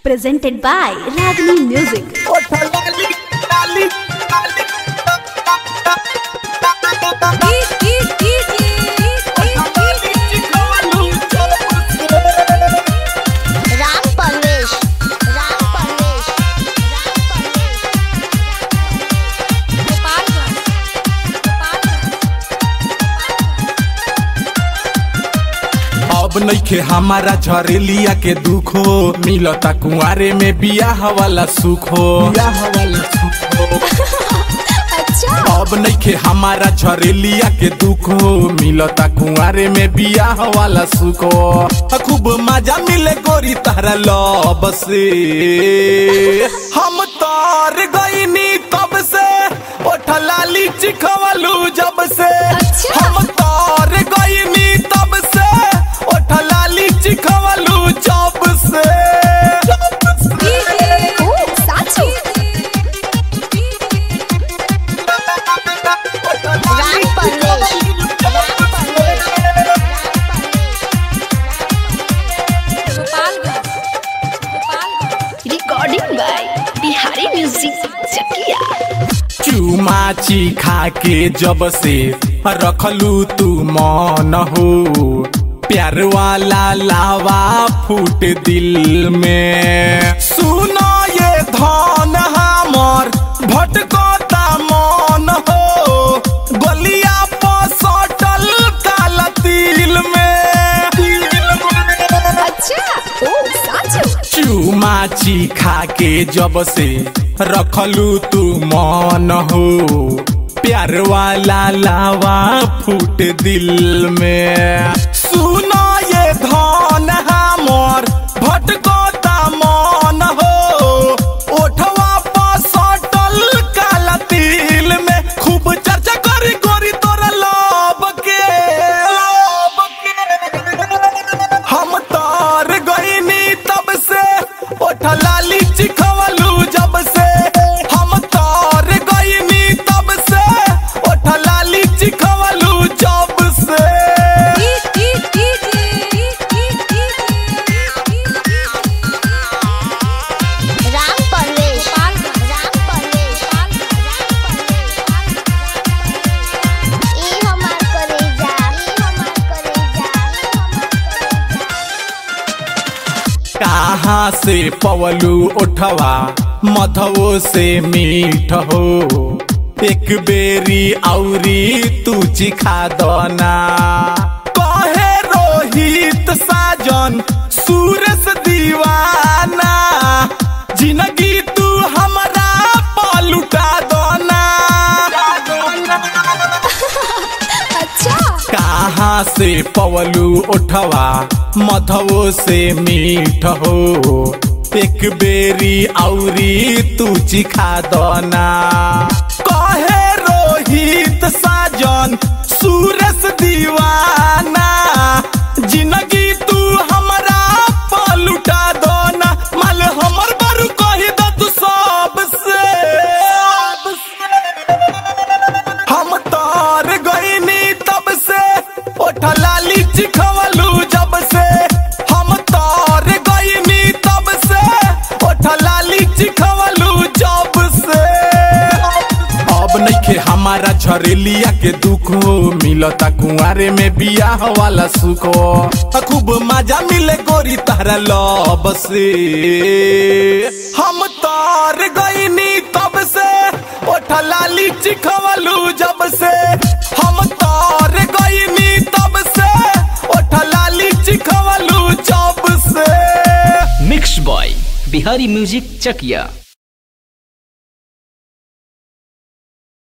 presented by Ragini Music. Ram Parvesh Ram Parvesh Ram अब नइखे हमारा झरेलिया के दुख हो मिलता कुआरे में बियाह वाला सुख हो बियाह वाला सुख हो अच्छा अब नइखे हमारा झरेलिया के दुख हो मिलता कुआरे में बियाह वाला सुख हो खूब मजा मिले गोरी तारा लब से हम तार गईनी तब से ओठला लीची खवलू जब से अच्छा। हम तार गईनी तब से ओठला लीची खवलू जब से ओ साचू Ram Parvesh Ram Parvesh Recording by Bihari Music Chakia. चुमाची खा के जब से रखलू तू मन हो प्यार वाला लावा फूट दिल में सुनो ये धन हमर भटकता मन हो गलिया पर सटल काला तिल में अच्छा ओ साचू चुमाची खा के जब से रखलू तू मन हो प्यार वाला लावा फूट दिल में सुनो ये धन हमर भटकता मन हो ओठवा पर सटल काला तिल में खूब चर्चा करी गोरी तोरा लब के लब के हम तार गईनी तब से ओठला लीची खवलू जब से हम तार गईनी तब से ओठला लीची खवलू जब से राम परवेश राम परवेश राम परवेश ई हमार करेजा ई हमार करेजा ई हमार करेजा कहाँ से पवलू उठवा मधवो से मीठ हो एक बेरी औरी तू चिखा दना कहे रोहित साजन सूरज दीवाना जिंदगी तू हमरा पलुटा दना अच्छा कहाँ से पवलू उठवा मधवो से मीठ हो एक बेरी औरी तू चिखा दना कहे रोहित साजन सूरज दीवाना जिंदगी तू हमरा पलुटा दना माल हमर बरू कही द तू सबसे हम तार गईनी तब से ओठला लीची खवलू जब से हम तार गईनी तब से ओठला लीची खवलू जब से अब नइखे हमारा झरेलिया के दुख हो मिलता कुआरे में बियाह वाला सुख हो खूब मजा मिले गोरी तारा लब से हम तार गईनी तब से ओठला लीची खवलू जब से हम तार गईनी तब से ओठला लीची खवलू जब से मिक्स बॉय बिहारी म्यूजिक चकिया